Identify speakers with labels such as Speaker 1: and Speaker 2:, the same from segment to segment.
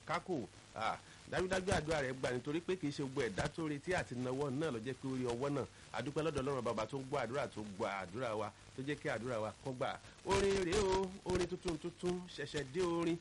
Speaker 1: kákò dájúdájú àdúrà rẹ̀ gbà nítorí pé kì í ṣe gbogbo ẹ̀dá tó retí àti náwó náà ló jẹ́ pé orí ọwọ́ náà adúpẹ́ lọ́dọ̀ ọlọ́run bàbá tó ń gbọ́ àdúrà tó gbọ́ àdúrà wa tó jẹ́ kí àdúrà wa kọ́ gbà orin rèé o orin tuntun tuntun ṣẹ̀ṣẹ̀ dé orin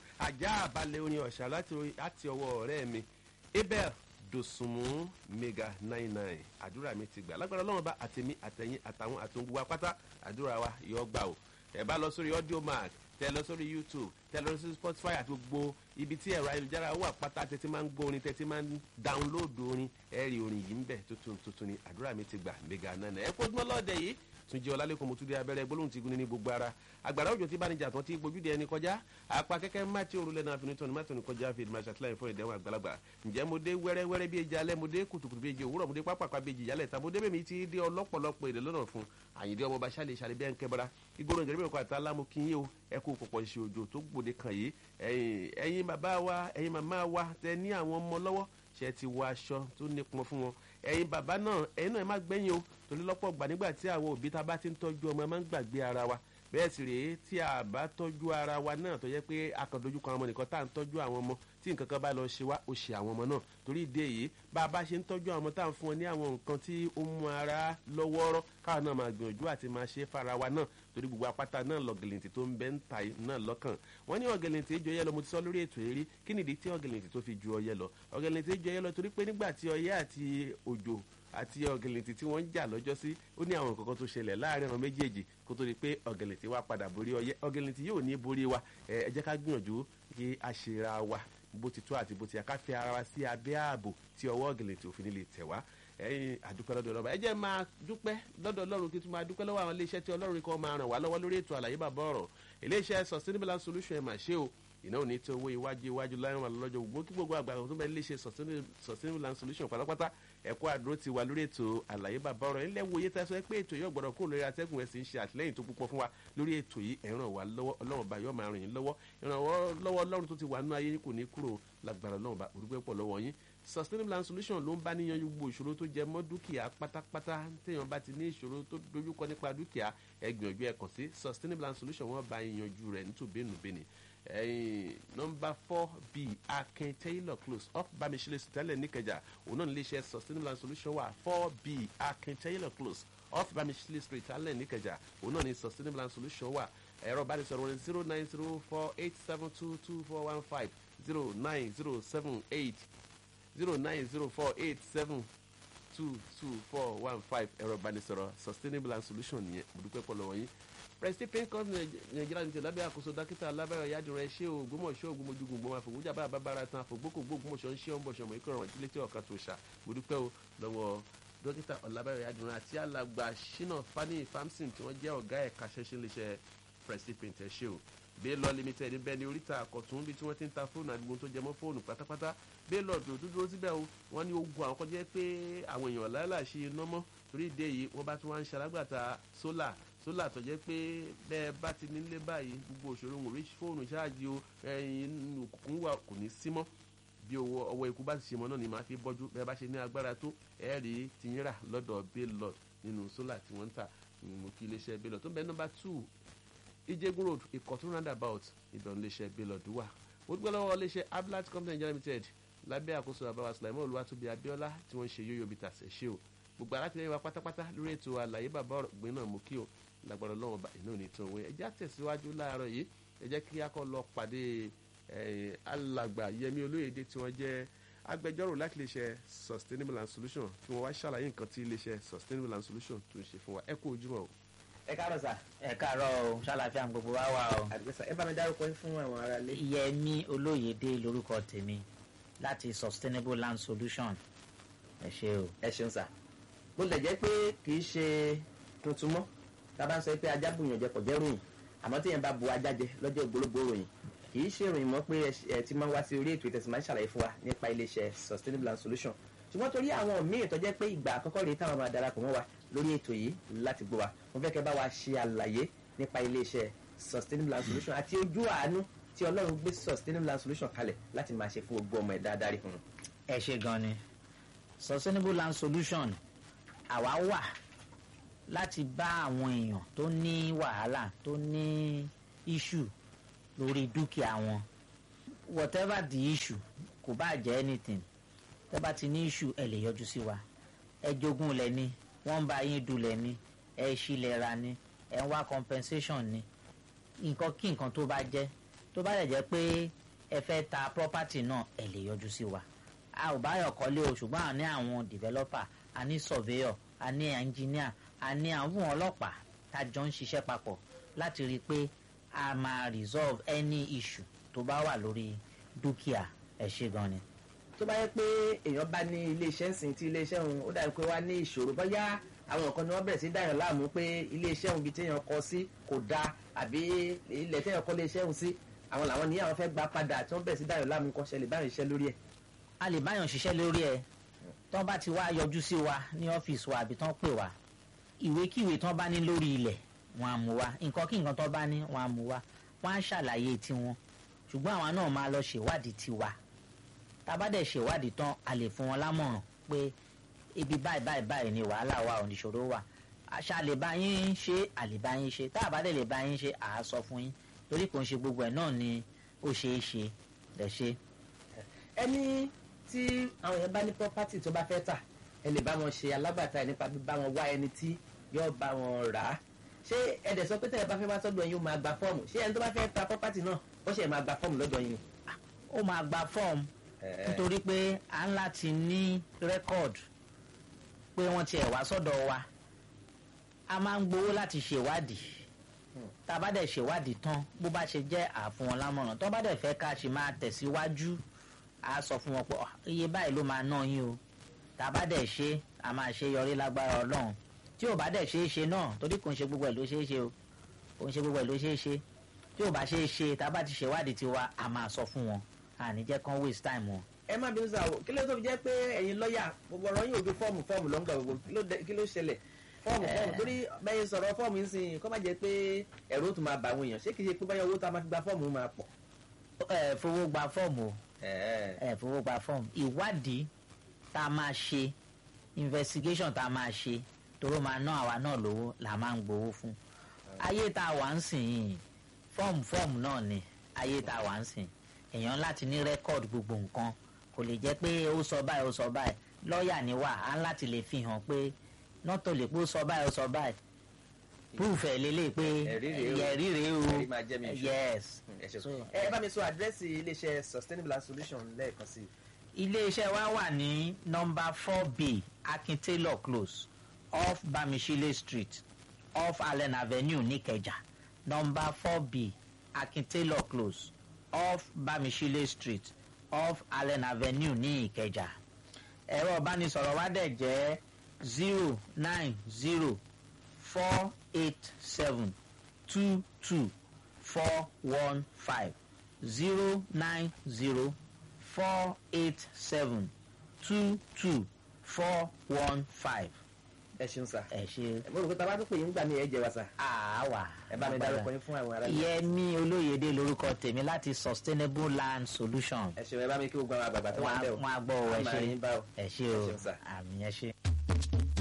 Speaker 1: ajá àbálẹ̀ orin ọ̀ṣà láti ọwọ́ ọ̀rẹ́ mi abel dosunmu mega nine nine àdúrà mi ti gbà lágbára ọlọ́run bá àtẹ̀mí àtẹ̀yìn àtàwọn àtòǹgbò wa pátá àdúrà wa yọ gbà o ẹ bá lọ sórí audio mark tẹ lọ sórí youtube tẹ lọ sórí spotify àti gbogbo ibi tí ẹ̀rọ ayélujára wà pátá tẹ́tí máa ń gbọ́ orin tẹ́tí máa ń download orin ẹ rí orin yìí ń bẹ̀ tuntun tuntun ni àdúrà mi ti gbà mega nine nine ẹ kó ojúmọ́ lọ́ọ̀dẹ̀ yìí tún jẹ́ ọlálẹ́kùn mo tún dé abẹ́rẹ́ gbólóhùn ti gun ní gbogbo ara àgbàrá òjò tí bánijà tán ti gbójúde ẹni kọjá apá kẹ́kẹ́ má tí òrùlé náà finitọ́ ni má tó ní kọjá fi ìdìmọ̀ àṣàtìlẹ́yìn fún ìdẹ́wọ̀n àgbàlagbà ǹjẹ́ mo dé wẹ́rẹ́wẹ́rẹ́ bí eji alẹ́ mo dé kùtùkùtù bí eji òwúrọ̀ mo dé pápákọ̀ bí eji ìyálẹ̀ ta mo dé bẹ́ẹ̀ mi ti dé ọlọ́pọ̀lọpọ̀ èdè lọ́nà fún àyìndé ọmọ bàṣà lè ṣàlẹ̀ bí ẹn kẹbara ìgboro ìjọba ìkọ̀ àti alámú kí yín o ẹ kú pọ̀pọ̀ ṣe òjò tó gbòde kan yìí ẹ̀yin bàbá wa ẹ̀yin màmá wa tẹ ní àwọn ọmọ lọ́wọ́ ṣe ti wọ aṣọ tó nípọn fún wọn ẹ̀yin bàbá náà ẹ̀yin náà ẹ má gbẹ̀yìn o torí lọ́pọ̀ gbà nígbà tí àwọn òbí ta bá ti ń tọ́jú ọmọ ẹ má ń gbàgbé ara wa bẹ́ẹ̀ sì rèé tí a bá tọ́jú ara wa náà tó yẹ pé akọ̀dójú kan ọmọ nìkan tá à ń tọ́jú àwọn ọmọ tí nǹkan kan bá lọ ṣe wá ó ṣe àwọn ọmọ náà torí ìdí èyí bá a bá ṣe ń tọ́jú àwọn ọmọ tá à ń fún wọn ní àwọn nǹkan tí ó mú ara lọ́wọ́rọ́ káwọn náà máa gbìyànjú àti máa ṣe fara wa náà torí gbogbo apáta náà lọ́gẹ̀lẹ̀ntì tó ń bẹ́ ń ta náà lọ́kàn wọ́n ní ọ̀gẹ̀lẹ̀ntì ju ọyẹ́ lọ mo ti sọ lórí ètò eré kí nìdí tí ọ̀gẹ̀lẹ̀ntì tó fi ju ọyẹ́ lọ ọ̀gẹ̀lẹ̀ntì ju ọyẹ́ lọ torí pé nígbà tí ọyẹ́ àti òjò àti ọ̀gẹ̀lẹ̀ntì tí wọ́n ń jà lọ́jọ́ sí ó ní àwọn nǹkan kan tó ṣẹlẹ̀ láàrin àwọn méjèèjì kó tó di pé ọ̀gẹ̀lẹ̀ntì wa padà borí ọyẹ́ ọ̀gẹ̀lẹ̀ntì yóò ní borí wa ẹ jẹ́ ká gbìyànjú kí a ṣera wa bó ti tó àti bó ti yẹ ká fi ara wa sí abẹ́ ààbò tí ọwọ́ ọ̀gẹ̀lẹ̀ntì òfin lè tẹ̀ wá ẹyin àdúpẹ́ lọ́dọ̀ ọlọ́ba ẹ jẹ́ máa dúpẹ́ lọ́dọ̀ ọlọ́run kí tún máa dúpẹ́ lọ́wọ́ àwọn iléeṣẹ́ tí ọlọ́run kan máa ràn wá lọ́wọ́ lórí ètò àlàyé bàbá ọ̀rọ̀ iléeṣẹ́ sustainable and solution ẹ̀ mà ṣe o iná ò ní tí owó iwájú iwájú láwọn àlọ́jọ́ gbogbo kí gbogbo àgbà tó bẹ iléeṣẹ́ sustainable and solution pátápátá ẹ̀kọ́ àdúró ti wà lórí ètò àlàyé bàbá ọ̀rọ̀ ilé wo iye tá a sọ pé ètò yìí ọ̀gbọ̀dọ̀ kó lórí atẹ́gùn ẹ̀sìn ń ṣe àtìlẹ́yìn tó púpọ̀ fún wa lórí ètò yìí ẹ̀ ràn wá lọ́wọ́ ọlọ́run bá yọ̀ máa ràn yín lọ́wọ́ ìrànwọ́ lọ́wọ́ ọlọ́run tó ti wà nínú ayé kò ní kúrò lágbára ọlọ́run bá orúkọ pọ̀ lọ́wọ́ yín sustainable and solution ló ń bá níyan gbogbo ìṣòro tó jẹ mọ́ dúkìá pátápátá téèyàn bá ti ní ìṣòro tó dojúkọ nípa dúkìá ẹ gbìyànjú ẹ kàn sí sustainable and solution wọ́n bá yanjú rẹ̀ nítòbénúbéni ẹyin nọmba four b akin taylor close off bamisile sitẹlẹ nìkẹjà òun náà níléeṣẹ sustainable and solution wà four b akin taylor close off bamisile street alẹ nìkẹjà òun náà ní sustainable and solution wà ẹ̀rọ ìbánisọ̀rọ̀ wọn zero nine zero four eight seven two two four one five zero nine zero seven eight zero nine zero four eight seven two two four one five ẹ̀rọ ìbánisọ̀rọ̀ sustainable and solution nìyẹn mo dúpẹ́ pọ̀ lọ́wọ́ yín president pencom nàìjíríà ní ti lábẹ́ àkóso dókítà alábẹ́rẹ́ yádùn rẹ̀ ṣé ògbómọ̀ṣọ́ ògbómọ̀júgùn gbọ́n àfọ̀gbọ́jà bá bábára tán àfọ̀gbókògbó ògbómọ̀ṣọ́ ń ṣe ọ̀nbọ̀ṣọ́ mọ̀ ikọ̀ ìrántí létí ọ̀kan tó ṣà mo dúpẹ́ o lọ́wọ́ dókítà ọ̀làbẹ́rẹ́ yádùn rẹ̀ àti alàgbà ṣínà fani famson tí wọ́n jẹ́ ọ̀gá ẹ̀ka ṣẹ́ṣẹ́ léṣẹ́ president pencom ṣe o baylor limited bẹ́ẹ̀ ni oríta àkọ́tún bí tí wọ́n ti ń ta fóònù àdúgbò tó jẹmọ́ fóònù pátápátá baylor tó dúró síbẹ̀ o wọ́n ní ogun àwọn kọjá pé àwọn èèyàn láìláṣí iná mọ́ torí ìdí èyí wọ́n bá tún wá ń ṣalágbàtà sólà sólà tó jẹ́ pé bẹ́ẹ̀ bá ti nílé báyìí gbogbo òṣèré òun rí fóònù ṣáàjì o ẹyin òkùnkùn wà kò ní sí mọ́ bí owó ọwọ́ ikú bá ti ṣe mọ́ náà ni màá fi bọ́jú bẹ́ẹ̀ bá ṣe ní agbára tó ẹ̀ rí tiyín rà lọ́dọ̀ baylor nínú sólà tí wọ́n ń tà mo kí iléeṣẹ́ baylor tó ń bẹ nọ́mbà two ijegun road ìkọ̀tún roundabout ìbẹ̀rù iléeṣẹ́ baylor wà mo dúpẹ́ lọ́wọ́ iléeṣẹ́ ablat company nigeria limited lábẹ́ àkóso àbáwá sulaimon olúwatóbi abiola tí wọ́n ń ṣe yóyó bíi tàṣẹ ṣe o gbogbo alátìlẹyìn wa pátápátá lórí ètò àlàyé bàbá ọ̀gbìn náà mú kí o lágbára ọlọ́run ọba iná ní tán òwe ẹjẹ́ àtẹ̀síwájú láàárọ̀ yìí ẹ jẹ́ kí a kọ́ lọ pàdé alàgbà yẹmi olóyèdè tí wọ́n jẹ́ agbẹjọ́rò láti iléeṣẹ́ sustainable and solution tí wọ́n wá ṣàlàyé nǹkan tí iléeṣẹ́ sustainable and solution tó ń ṣe fún wa ẹ kú ojúmọ́ o.
Speaker 2: ẹ káàárọ̀ sà.
Speaker 3: ẹ káàárọ̀ o ṣàlàfíà gbogbo wa wà o.
Speaker 2: àdìgbẹ́sà ẹ bá mi dárúkọ yín fún àwọn ará ilé.
Speaker 3: yẹmi olóyèdè lórúkọ tèmi láti sustainable land solution ẹ ṣe o.
Speaker 2: ẹ ṣeun sà bó lè jẹ́ pé kì í ṣe tuntun mọ́ tá a bá ń sọ pé ajá bùyàn jẹ kò jẹ́ ròyìn àmọ́ tí yẹn bá bu ajá jẹ lọ́jọ́ ògbólógbò ròyìn kì í ṣe ìròyìn mọ́ pé ẹ ti máa ń wá sí orí ètò ìtẹ̀sí máa ń ṣàlàyé fún wa nípa iléeṣẹ́ sustainable and solution ṣùgbọ́n torí àwọn míì tó jẹ́ pé ìgbà àkọ́kọ́ rèé táwọn máa darapọ̀ mọ́ wa lórí ètò yìí láti gbọ́ wa mo fẹ́ kẹ́ bá wa ṣe àlàyé nípa iléeṣẹ́ sustainable and solution àti ojú àánú tí ọlọ́run gbé sustainable and solution kalẹ̀ láti máa ṣe fún gbogbo ọmọ ẹ̀dá adarí fún un.
Speaker 3: ẹ ṣe gan ni sustainable land solution àwa wà láti bá àwọn èèyàn tó ní wàhálà tó ní issue lórí dúkìá wọn whatever the issue kò bá jẹ́ anything tẹ́ bá ti ní issue ẹ lè yọjú sí wa ẹ jogún lẹ ní wọ́n ń bá yín dulẹ̀ ní ẹ ṣílẹ̀ ra ní ẹ ń wá compensation ní nǹkan kí nǹkan tó bá jẹ́ tó bá lè jẹ́ pé ẹ fẹ́ ta property náà ẹ lè yọjú sí wa a ò báyọ̀ kọ́lé o ṣùgbọ́n a ní àwọn developer a ní surveyor a ní engineer a ní àwọn ọlọ́pàá tá a jọ ń ṣiṣẹ́ papọ̀ láti rí i pé a máa resolve any issue tó bá wà lórí dúkìá ẹ ṣe gan ni.
Speaker 2: tó bá yẹ pé èèyàn bá ní iléeṣẹ́ ń sìn tí iléeṣẹ́ òun ó dàbí pé wá ní ìṣòro bóyá àwọn nǹkan ni wọ́n bẹ̀rẹ̀ sí dáyàn láàmú pé iléeṣẹ́ òun ibi téèyàn kọ sí kò dáa àbí ilẹ̀ téèyàn kọ́ iléeṣẹ́ òun sí àwọn làwọn ní àwọn fẹ́ gba padà tí wọ́n bẹ̀rẹ̀ sí dáyàn láàmú kọ́ ṣẹlẹ̀ báyìí iṣẹ́ lórí ẹ̀.
Speaker 3: a lè báyọ̀ ṣiṣẹ́ lórí ẹ̀ tán bá ti wá yọjú sí wa ní ọ́fíìsì wa àbí tán pè wá ìwékíwé tán bá ní lórí ilẹ̀ wọn á mú wa nǹkan kí nǹkan tán bá ní wọn á mú wa wọn á ṣàlàyé tiwọn ṣùgbọ́n àwa náà máa lọ ṣèwádìí tiwa tá a bá dẹ̀ ṣèwádìí tán a lè fún wọn lámọ̀ràn pé ibi báyìí báyìí báyìí ni wàhálà wa ò níṣòro wà àṣà lè bá yín ṣe àlè bá yín ṣe tá a bá dẹ̀ lè bá yín ṣe à á sọ fún yín torí kò ń ṣe gbogbo ẹ̀ náà ni ó ṣeé ṣe lẹ̀ ṣe.
Speaker 2: ẹni tí àwọn èèyàn bá ní property tó bá fẹ́ tà ẹ lè bá wọn ṣe alábàtà ẹ̀ nípa bíbá wọn wá ẹni tí yóò bá wọn rà á ṣé ẹ̀dẹ̀ sọ pé tẹ̀lé bá fẹ́ wá sọ́dọ̀ yín ó máa gba fọ́ọ̀mù ṣé ẹni tó bá fẹ́ ta property náà ó ṣe máa gba fọ́ọ̀mù lọ́dọ̀ yín ni.
Speaker 3: ó máa gba fọ́ọ̀mù nítorí pé à ń láti ní rẹ́kọ̀d pé wọ́n tiẹ̀ wá sọ́dọ̀ wa a máa ń gbowó láti ṣèwádìí tá a bá dẹ̀ ṣèwádìí tán bó bá ṣe jẹ́ àfún wọn lámọ̀ràn tó bá dẹ̀ fẹ́ ká ṣe máa tẹ̀síwájú a sọ fún wọn pé iye báyìí ló máa ná yín o tá a bá dẹ̀ ṣe a máa ṣe yọrí lágbára ọlọ́run tí ò bá dẹ̀ ṣe é ṣe náà torí kò ń ṣe gbogbo ẹ̀ ló ṣe é ṣe o kò ń ṣe gbogbo ẹ̀ ló ṣe é ṣe tí ò bá ṣe é ṣe tá a bá ti ṣèwádìí tiwa a máa sọ fún wọn àní jẹ́ kán waste time wọn.
Speaker 2: ẹ má bínú sáà kí ló tó fi jẹ́ pé ẹ̀yin lọ́ọ̀yà gbogbo ọ̀rọ̀ yín ò ju fọ́ọ̀mù fọ́ọ̀mù lọ́ngà gbogbo kí ló ṣẹlẹ̀ fọ́ọ̀mù fọ́ọ̀mù torí bẹ́ẹ̀ sọ̀rọ̀ fọ́ọ̀mù yín sìn kọ́ má jẹ́ pé ẹ̀rọ tó máa bà àwọn èèyàn ṣé kìí ṣe pé báyọ̀ owó tá a máa fi gba fọ́ọ̀mù máa pọ̀.
Speaker 3: ẹ fowó gba fọ́ọ̀mù o ẹ fowó gba fọ́ọ̀mù ìwádìí tá a máa ṣe investigation tá a máa ṣe toró máa ná àwa náà lówó là máa ń gbowó fún ayé tá a wà ń sìn yìí fọ́ọ̀mù fọ́ọ̀mù náà ni ayé tá a wà ń sìn èèyàn láti ní rẹ́kọ̀dì gbogbo nǹkan kò lè jẹ́ pé ó sọ báyìí ó sọ báyìí lọ́ọ̀yà ni wà á láti lè fi hàn pé nọ́tò lè pé ó sọ báyìí ó sọ báyìí proof ẹ̀ lélẹ̀ pé
Speaker 2: ẹ̀rí rèé o
Speaker 3: ẹ̀rí rèé o
Speaker 2: ẹ̀rí máa jẹ́ mi ìṣó.
Speaker 3: yes
Speaker 2: ẹ ṣe
Speaker 3: So-
Speaker 2: ẹ bá mi sọ àdírẹ́sì iléeṣẹ́ sustainable and solution lẹ́ẹ̀kan sí i.
Speaker 3: iléeṣẹ́ wa wà ní nọmba four b akin taylor close off bamishile street off allen avenue nìkẹjà nọmba four b akin taylor close off bamishile street off allen avenue ní ìkẹjà ẹ̀rọ ìbánisọ̀rọ̀ wa dẹ̀ jẹ́ zero nine zero four eight seven two two four one five zero nine zero four eight seven two two four one five.
Speaker 2: ẹ ṣeun sà.
Speaker 3: ẹ ṣe
Speaker 2: mo rò pé tá a bá tún pè yín gbà mí ẹ jẹ wa sà.
Speaker 3: àáwá.
Speaker 2: ẹ bá mi dárúkọ yín fún àwọn ará ilé.
Speaker 3: yẹmi olóyèdè lórúkọ tèmi láti sustainable land solution.
Speaker 2: ẹ ṣeun ẹ bá mi kí gbogbo àwọn àgbààgbà tó wà ń bẹ̀ o.
Speaker 3: wọn á gbọ́ ọ ẹ
Speaker 2: A máa
Speaker 3: ṣe
Speaker 2: rí yín bá o.
Speaker 3: ẹ ṣe
Speaker 2: Ẹ
Speaker 3: o
Speaker 2: ṣeun sà.
Speaker 3: àmì ẹ ṣe.